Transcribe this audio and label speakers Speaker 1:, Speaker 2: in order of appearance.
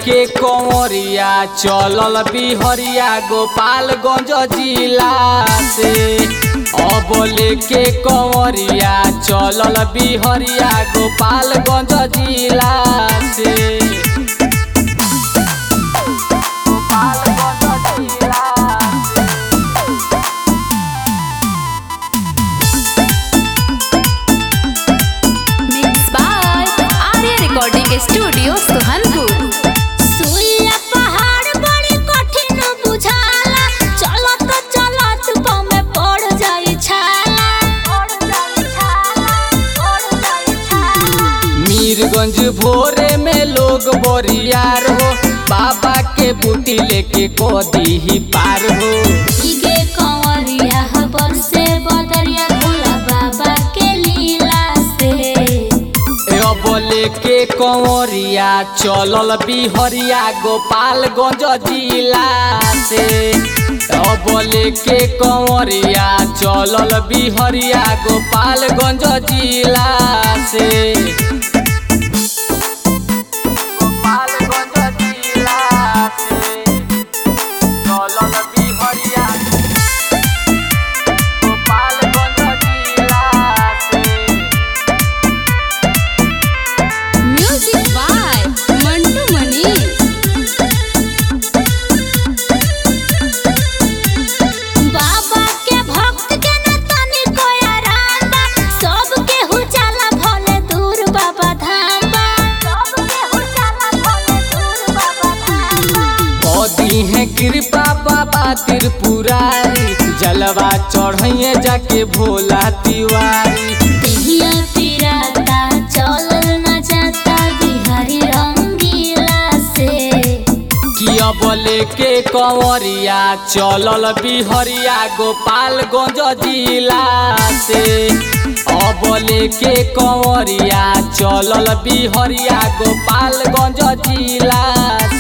Speaker 1: के कंवरिया चलल बिहरिया गोपालगंज जिला से अब लेके कंवरिया चलल बिहरिया गोपालगंज जिला से गोपालगंज जिला से
Speaker 2: Mixed by Arya Recording Studio, Sohanpur.
Speaker 3: सुइया पहाड़ बड़ी कठिन बुझाला चलत चलत पमे पड़ जाई छाला पड़ जाई छाला पड़ जाई छाला
Speaker 1: मीरगंज भोरे में लोग बोरियार हो बाबा के बूटी लेके कोदी ही पार हो
Speaker 3: इगे कंवरिया हबर से बदरिया भोला बाबा के लीला से
Speaker 1: अब लेके कंवरिया चलल बिहरिया गोपालगंज जिला से अब लेके कंवरिया चलल बिहरिया गोपालगंज जिला से गोपालगंज जिला से चलल बिहरिया गोपालगंज जिला से
Speaker 2: Music by Mantu Manish.
Speaker 3: बाबा के भक्त के न तनी कोई आराम बा सब के हु जाला भले दूर बाबा धाम बा सब के हु जाला भले दूर बाबा धाम बा
Speaker 1: मोदी है कृपा बाबा त्रिपुरारी जलवा चढ़ैये जाके भोला तिवारी
Speaker 3: दिहिया पिराता चलल न जाता बिहारी रंगीला से
Speaker 1: कि अब लेके कंवरिया चलल बिहरिया गोपालगंज जिला से अब लेके कंवरिया चलल बिहरिया गोपालगंज जिला